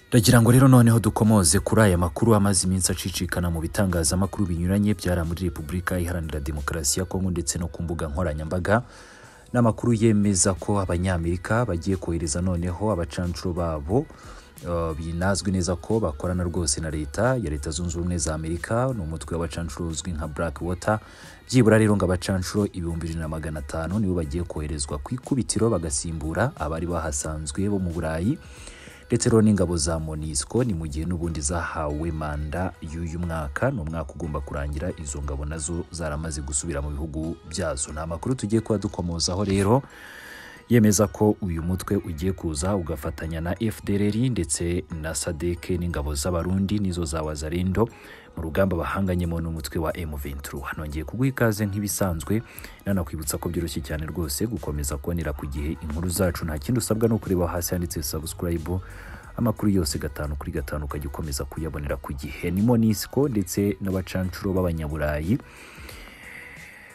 Ndagira ngo rero noneho dukomoze kuri aya makuru amaze iminsi acicikana mu bitangazamakuru binyuranye byara muri Repubulika Iharanira Demokarasi ya Kongo ndetse no ku mbuga nkoranyambaga n'amakuru yemeza ko abanyamerika bagiye kohereza noneho abacancuro babo Uh, binazwi neza ko bakorana rwose na leta ya leta zunze ubumwe za amerika ni umutwe w'abacancuro uzwi nka black water byibura rero ngo abacancuro ibihumbi bibiri na magana atanu nibo bagiye koherezwa ku ikubitiro bagasimbura abari bahasanzwe bo mu burayi ndetse rero n'ingabo za monisco ni mu gihe n'ubundi zahawe manda y'uyu mwaka ni umwaka ugomba kurangira izo ngabo nazo zaramaze gusubira mu bihugu byazo ni amakuru tugiye kuba dukomozaho rero yemeza ko uyu mutwe ugiye kuza ugafatanya na FDLR ndetse na SADC n'ingabo z'abarundi nizo za Wazalendo mu rugamba bahanganyemo n'umutwe wa M23 hanongeye kuguha ikaze nk'ibisanzwe nanakwibutsa ko byoroshye cyane rwose gukomeza kubonera ku gihe inkuru zacu nta kindi usabwa no kureba hasi handitse subscribe amakuru yose gatanu kuri gatanu ukajya ukomeza kuyabonera ku gihe ni Monisco ndetse n'abacancuro b'abanyaburayi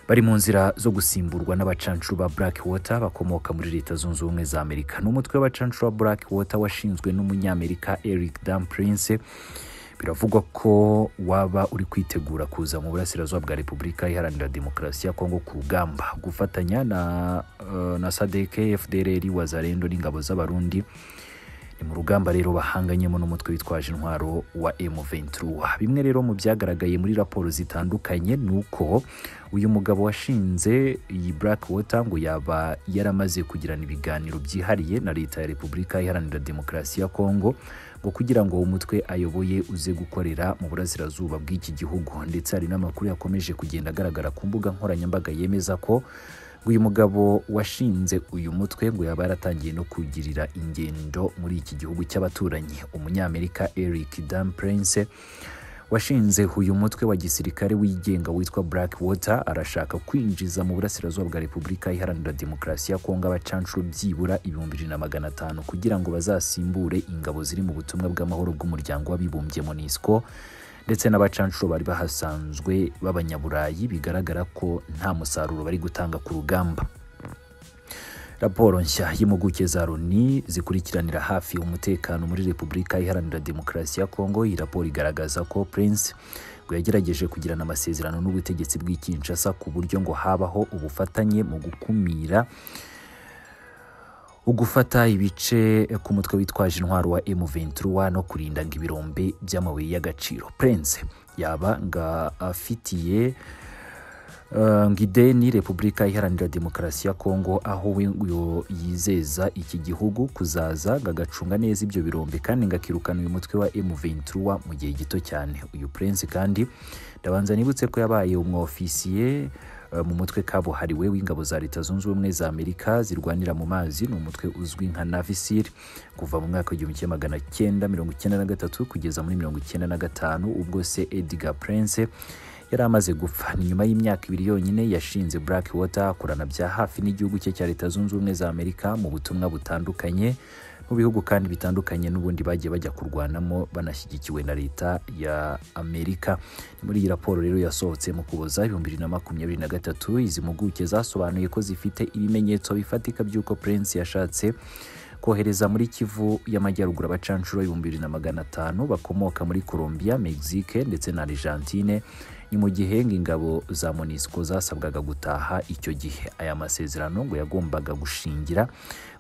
bari mu nzira zo gusimburwa n'abacancuro ba Black Water bakomoka muri leta zunze ubumwe za Amerika n'umutwe w'abacancuro ba Black Water washinzwe n'umunyamerika Eric Dan Prince biravugwa ko waba uri kwitegura kuza mu burasirazuba bwa Repubulika Iharanira Demokarasi ya Kongo ku rugamba gufatanya na, uh, na SADC FDLR Wazalendo n'ingabo z'abarundi ni mu rugamba rero bahanganyemo n'umutwe witwaje intwaro wa M23 bimwe rero mu byagaragaye muri raporo zitandukanye ni uko uyu mugabo washinze iyi Black Water ngo yaba yaramaze kugirana ibiganiro byihariye na leta ya Repubulika Iharanira Demokarasi ya Kongo ngo kugira ngo umutwe ayoboye uze gukorera mu burasirazuba bw'iki gihugu ndetse hari n'amakuru yakomeje kugenda agaragara ku mbuga nkoranyambaga yemeza ko uyu mugabo washinze uyu mutwe ngo yaba yaratangiye no kugirira ingendo muri iki gihugu cy'abaturanyi umunyamerika Eric Dan Prince washinze uyu mutwe wa gisirikare wigenga witwa Black Water arashaka kwinjiza mu burasirazuba bwa Repubulika Iharanira Demokarasi ya Kongo abacancuro byibura ibihumbi bibiri na magana atanu kugira ngo bazasimbure ingabo ziri mu butumwa bw'amahoro bw'umuryango w'abibumbye MONUSCO ndetse n'abacancuro bari bahasanzwe b'abanyaburayi bigaragara ko nta musaruro bari gutanga ku rugamba raporo nshya y'impuguke za Loni zikurikiranira hafi umutekano muri Repubulika Iharanira Demokarasi ya Kongo iyi raporo igaragaza ko Prince ngo yagerageje kugirana amasezerano n'ubutegetsi bw'i Kinshasa ku buryo ngo habaho ubufatanye mu gukumira ugufata ibice ku mutwe witwaje intwaro wa M23 no kurinda ngo ibirombe by'amabuye y'agaciro Prince yaba nga afitiye uh, ngideni Repubulika Iharanira Demokarasi ya Kongo aho we yizeza iki gihugu kuzaza gagacunga neza ibyo birombe kandi ngakirukana uyu mutwe wa M23 mu gihe gito cyane uyu Prince kandi ndabanza nibutse ko yabaye umwofisiye mu mutwe kabuhariwe w'ingabo za leta zunze ubumwe za amerika zirwanira mu mazi ni umutwe uzwi nka navisir kuva mu mwaka w'igihumbi kimwe magana cyenda mirongo icyenda na gatatu kugeza muri mirongo icyenda na gatanu ubwo se edgar prince yari amaze gupfa ni nyuma y'imyaka ibiri yonyine yashinze black water akorana bya hafi n'igihugu cye cya leta zunze ubumwe za amerika mu butumwa butandukanye mu bihugu kandi bitandukanye n'ubundi bagiye bajya kurwanamo banashyigikiwe na leta ya Amerika ni muri iyi raporo rero yasohotse mu kuboza ibihumbi bibiri na makumyabiri na gatatu izi mpuguke zasobanuye ko zifite ibimenyetso bifatika by'uko Prince yashatse kohereza muri Kivu y'Amajyaruguru abacancuro ibihumbi bibiri na magana atanu bakomoka muri Colombia, Mexique ndetse na Argentine ni mu gihe ingabo za MONUSCO zasabwaga gutaha icyo gihe aya masezerano ngo yagombaga gushingira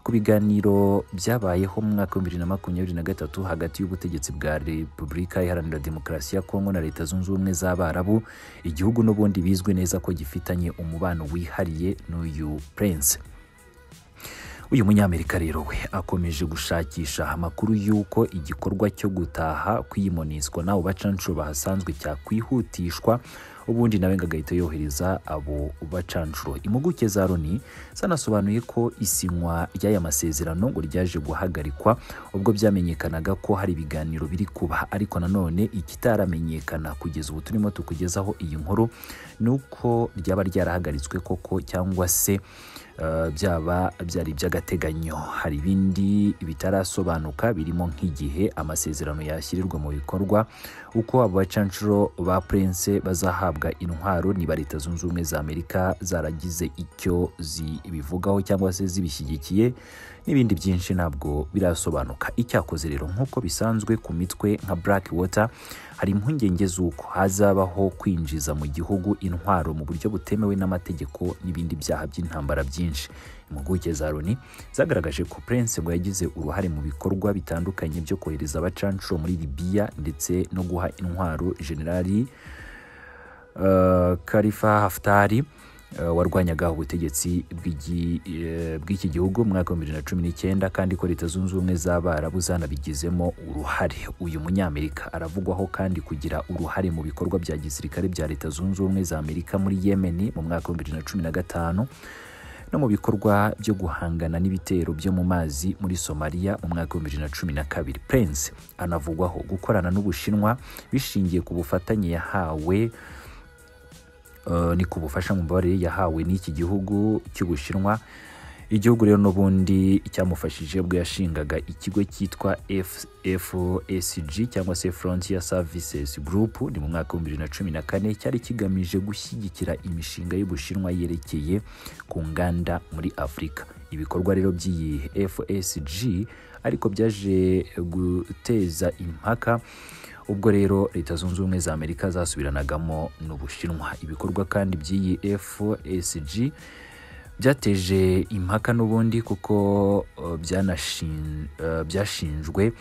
ku biganiro byabayeho mu mwaka wa bibiri na makumyabiri na gatatu hagati y'ubutegetsi bwa Repubulika Iharanira Demokarasi ya Kongo na Leta Zunze Ubumwe z'Abarabu igihugu n'ubundi bizwi neza ko gifitanye umubano wihariye n'uyu Prince uyu munyamerika rero we akomeje gushakisha amakuru y'uko igikorwa cyo gutaha kwiyimonizwa n'abo bacancuro bahasanzwe cyakwihutishwa ubundi nawe ngagahita yohereza abo bacancuro impuguke za Loni zanasobanuye ko isinywa ry'aya masezerano ngo ryaje guhagarikwa ubwo byamenyekanaga ko hari ibiganiro biri kuba ariko nanone ikitaramenyekana kugeza ubu turimo tukugezaho iyi nkuru ni uko ryaba ryarahagaritswe koko cyangwa se uh, byaba byari iby'agateganyo hari ibindi bitarasobanuka birimo nk'igihe amasezerano yashyirirwa mu bikorwa uko abo bacancuro ba Prince bazahabwa guhabwa intwaro niba leta zunze ubumwe za amerika zaragize icyo zibivugaho cyangwa se zibishyigikiye n'ibindi byinshi ntabwo birasobanuka icyakoze rero nk'uko bisanzwe ku mitwe nka black water hari impungenge z'uko hazabaho kwinjiza mu gihugu intwaro mu buryo butemewe n'amategeko n'ibindi byaha by'intambara byinshi impuguke za loni zagaragaje ko prince ngo yagize uruhare mu bikorwa bitandukanye byo kohereza abacanshuro muri libiya ndetse no guha intwaro generali uh, karifa haftari uh, warwanyaga ubutegetsi bw'iki uh, gihugu mu mwaka wa bibiri na cumi n'icyenda kandi ko leta zunze ubumwe z'abarabu zanabigizemo uruhare uyu munyamerika aravugwaho kandi kugira uruhare mu bikorwa bya gisirikare bya leta zunze ubumwe za amerika muri yemeni mu mwaka wa bibiri na cumi na gatanu no mu bikorwa byo guhangana n'ibitero byo mu mazi muri somaliya mu mwaka w'ibihumbi bibiri na cumi na kabiri prince anavugwaho gukorana n'ubushinwa bishingiye ku bufatanye yahawe uh, ni ku bufasha mu mbabarire yahawe n'iki gihugu cy'ubushinwa igihugu rero n'ubundi cyamufashije ubwo yashingaga ikigo cyitwa fsg cyangwa se frontier services group ni mu mwaka w'ibihumbi bibiri na cumi na kane cyari kigamije gushyigikira imishinga y'ubushinwa yerekeye ku nganda muri afurika ibikorwa rero by'iyi fsg ariko byaje guteza impaka ubwo rero leta zunze ubumwe za amerika zasubiranagamo n'ubushinwa ibikorwa kandi by'iyi fsg byateje impaka n'ubundi kuko byashinjwe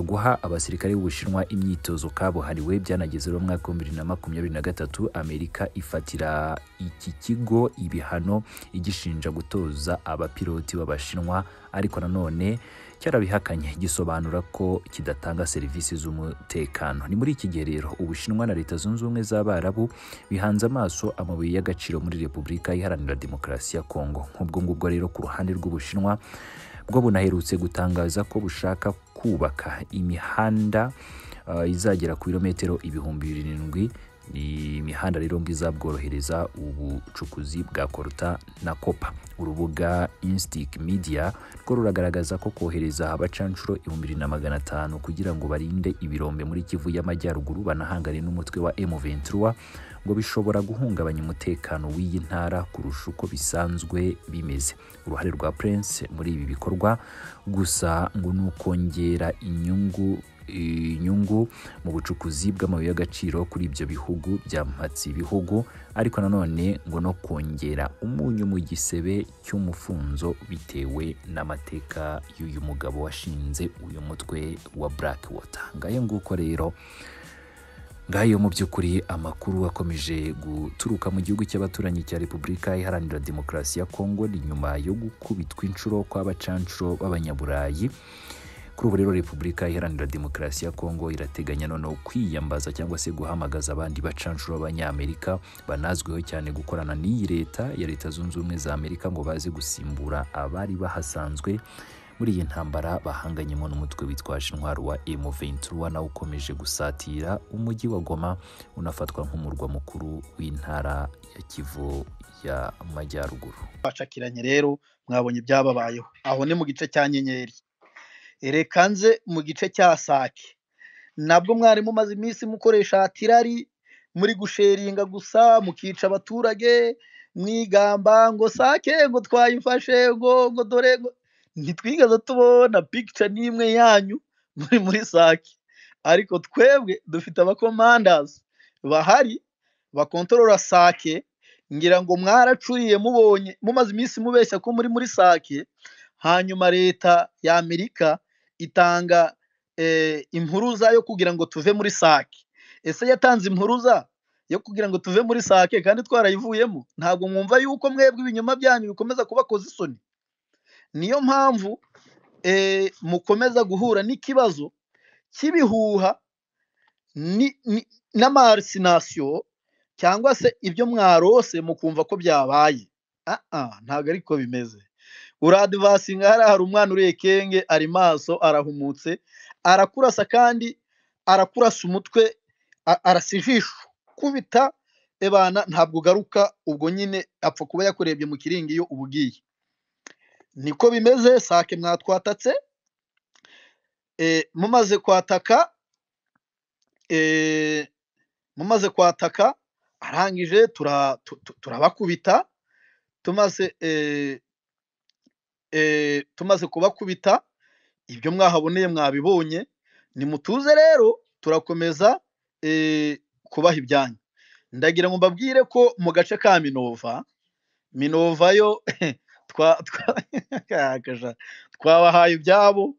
guha abasirikare b'ubushinwa imyitozo kabuhariwe byanageze mu mwaka w'ibihumbi bibiri na makumyabiri na gatatu amerika ifatira iki kigo ibihano igishinja gutoza abapiloti b'abashinwa ariko nanone cyarabihakanye gisobanura ko kidatanga serivisi z'umutekano ni muri iki gihe rero ubushinwa na leta zunze ubumwe z'abarabu bihanze amaso amabuye y'agaciro muri repubulika iharanira demokarasi ya kongo nk'ubwo ngubwo rero ku ruhande rw'ubushinwa bwo bunaherutse gutangaza ko bushaka kubaka imihanda uh, izagera ku birometero ibihumbi birindwi imihanda rero ngo izabworohereza ubucukuzi bwa koruta na kopa urubuga instic media rwo ruragaragaza ko kohereza abacanshuro ibihumbi bibiri na magana atanu kugira ngo barinde ibirombe muri kivu y'amajyaruguru banahangane n'umutwe wa m23 ngo bishobora guhungabanya umutekano w'iyi ntara kurusha uko bisanzwe bimeze uruhare rwa prince muri ibi bikorwa gusa ngo ni ukongera inyungu inyungu mu bucukuzi bw'amabuye y'agaciro kuri ibyo bihugu by'amatsi bihugu ariko nanone ngo no kongera umunyu mu gisebe cy'umufunzo bitewe n'amateka y'uyu mugabo washinze uyu mutwe wa black water ngayo nguko rero ngayo mu by'ukuri amakuru akomeje guturuka mu gihugu cy'abaturanyi cya repubulika iharanira demokarasi ya kongo ni nyuma yo gukubitwa inshuro kw'abacanshuro b'abanyaburayi kuri ubu rero repubulika iharanira demokarasi ya kongo irateganya noneho kwiyambaza cyangwa se guhamagaza abandi bacanshuro b'abanyamerika banazwiho cyane gukorana n'iyi leta ya leta zunze ubumwe za amerika ngo baze gusimbura abari bahasanzwe muri iyi ntambara bahanganyemo n'umutwe witwaje intwaro wa M23 nawe ukomeje gusatira umujyi wa Goma unafatwa nk'umurwa mukuru w'intara ya Kivu ya Majyaruguru. Bacakiranye rero mwabonye ibyababayeho aho ni mu gice cya nyenyeri reka nze mu gice cya sake nabwo mwarimu umaze iminsi mukoresha tirari muri gusheringa gusa mukica abaturage mwigamba ngo sake ngo twayifashe ngo ngo dore ngo ntitwigeze tubona pikica n'imwe yanyu muri muri sake ariko twebwe dufite abakomandazi bahari bakontorora sake ngira ngo mwaracuriye mubonye mumaze iminsi mubeshya ko muri muri sake hanyuma leta ya amerika itanga impuruza yo kugira ngo tuve muri sake ese yatanze impuruza yo kugira ngo tuve muri sake kandi twarayivuyemo ntabwo mwumva yuko mwebwe ibinyoma byanyu bikomeza kubakoza isoni niyo mpamvu mukomeza guhura n'ikibazo cy'ibihuha n'amarisinasiyo cyangwa se ibyo mwarose mukumva ko byabaye ntabwo ariko bimeze uradivasinga hariya hari umwana uriye kenge ari maso arahumutse arakurasa kandi arakurasa umutwe arasa ijisho kubita ebana ntabwo ugaruka ubwo nyine apfa kuba yakurebye mu kiringiyo uba ugiye niko bimeze sake mwatwatatse mumaze kwataka mumaze kwataka arangije tura- tu- tu- turabakubita tumaze eh, eh, tumaze kubakubita ibyo mwahaboneye mwabibonye nimutuze rero turakomeza eh, kubaha ibyanyu ndagira ngo mbabwire ko mu gace ka minova minova yo twa- twa- akaja, twabahaye ibyabo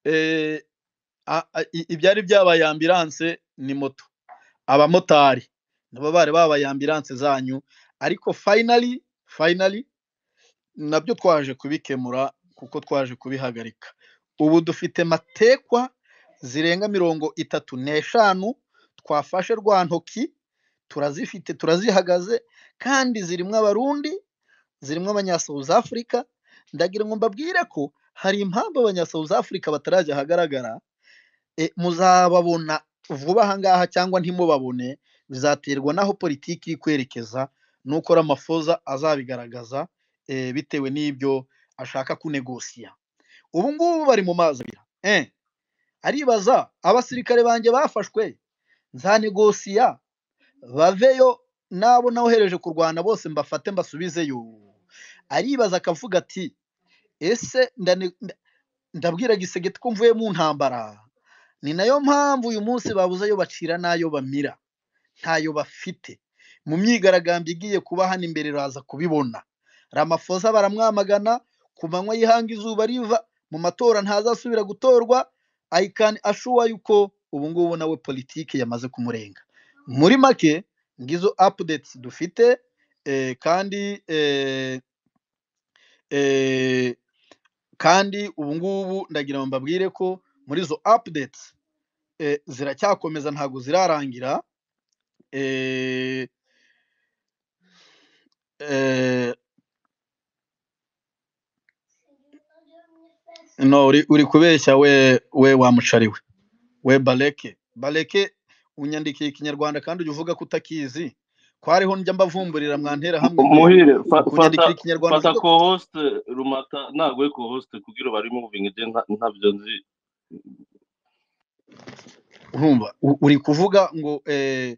eh, a- a- i- ibyari byabaye ambilanse ni moto abamotari nabo bari babaye ambilanse zanyu ariko finally finally nabyo twaje kubikemura kuko twaje kubihagarika ubu dufite matekwa zirenga mirongo itatu n'eshanu twafashe rwa ntoki turazifite turazihagaze kandi zirimo abarundi zirimo abanya South Africa ndagira ngo mbabwire ko hari impamvu abanya South Africa batarajya ahagaragara e, muzababona vuba aha ngaha cyangwa ntimubabone bizaterwa n'aho politiki iri kwerekeza n'uko Ramaphosa azabigaragaza e, bitewe n'ibyo ashaka kunegosiya ubu ngubu bari mu mazi abira eh, aribaza abasirikare banjye bafashwe nzanegosiya baveyo n'abo nawohereje kurwana bose mbafate mbasubizeyo aribaza akavuga ati ese ndane- nda- ndabwira gisegeti ko mvuye mu ntambara ni nayo mpamvu uyu munsi babuze ayo bacira n'ayo bamira ntayo bafite mu myigaragambyo igiye kuba hano imbere uraza kubibona ramafosa baramwamagana ku manywa y'ihanga izuba riva mu matora ntazasubira gutorwa ayikani ashuwa yuko ubu ngubu nawe politiki yamaze kumurenga muri make ngizo updates dufite eh, kandi eh, eh, kandi ubu ngubu ndagira ngo mbabwire ko muri izo updates eh, ziracyakomeza ntabwo zirarangira eh, eh, no uri, uri kubeshya we we wamucariwe we bareke bareke unyandikiye ikinyarwanda kandi ujya uvuga ko utakizi ko hariho njya mbavumburira mwantera hamwe muhire fa- kunyandikira fata ikinyarwanda fata uvuga ko co-host rumata ntabwo ari co-host kugira bari moving je nta- ntabyo nzi urumva u- uri kuvuga ngo eh,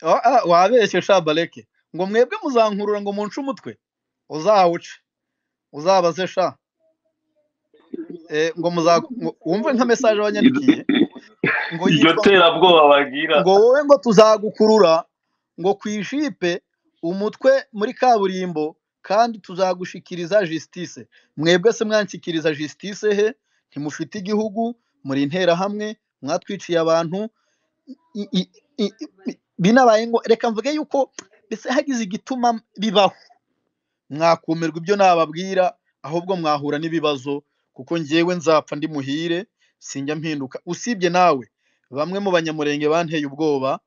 ah, ah, wabeshye sha bareke ngo mwebwe muzankurura ngo munce umutwe uzawuce uzabaze sha eh, ngo muza ngo- wumve nka mesaje wanyandikiye ngo iryo yitwa terabwoba bagira ngo wowe ngo tuzagukurura ngo ku ijipe umutwe muri kaburimbo kandi tuzagushikiriza justice mwebwe se mwanshikiriza justice he ntimufite igihugu muri interahamwe mwatwiciye abantu i- i- i- i- binabaye ngo reka mvuge yuko mbese hagize igituma bibaho mwakumirwa ibyo nababwira ahubwo mwahura n'ibibazo kuko njyewe nzapfa ndi muhire sinjya mpinduka usibye nawe bamwe mu banyamurenge banteye ubwoba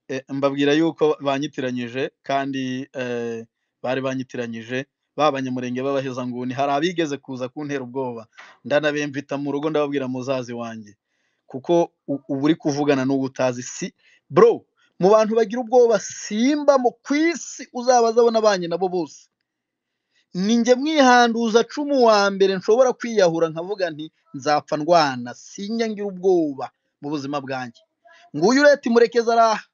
eh, mbabwira yuko banyitiranyije kandi eh, bari banyitiranyije ba banyamurenge b'abahezanguni hari abigeze kuza kuntera ubwoba ndanabemvita mu rugo ndababwira muzazi wanjye kuko u- uba uri kuvugana n'uwo utazi si bro mu bantu bagira ubwoba simba mu ku isi uzabaza abo nabanye nabo bose ni njye mwihanduza cumu wa mbere nshobora kwiyahura nkavuga nti nzapfa ndwana sinjya ngira ubwoba mu buzima bwanjye nguyu ureta imurekeza araha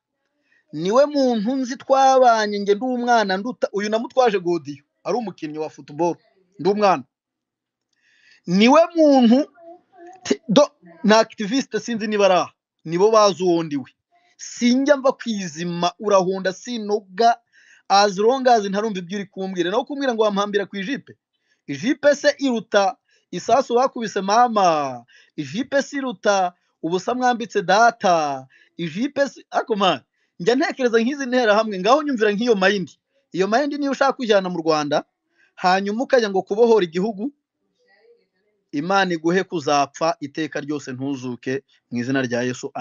niwe muntu nzi twabanye njye ndi umwana nduta uyu namutwaje godiyo ari umukinnyi wa futuboro ndi umwana niwe muntu te- do na akitiviste sinzi niba ari aha nibo bazi uwo ndiwe sinjya mva kwizima urahunda sinoga as long as ntarumva ibyo uri kumbwira nawe kumbwira ngo wampambira ku ijipe ijipe se iruta isasu bakubise mama ijipe se iruta ubusa mwambitse data ijipe se ariko man njya ntekereza nk'izi ntera hamwe ngaho nyumvira nk'iyo mayindi iyo mayindi niyo ushaka kujyana mu rwanda hanyuma ukajya ngo kubohora igihugu imana iguhe kuzapfa iteka ryose ntuzuke mu izina rya yesu amen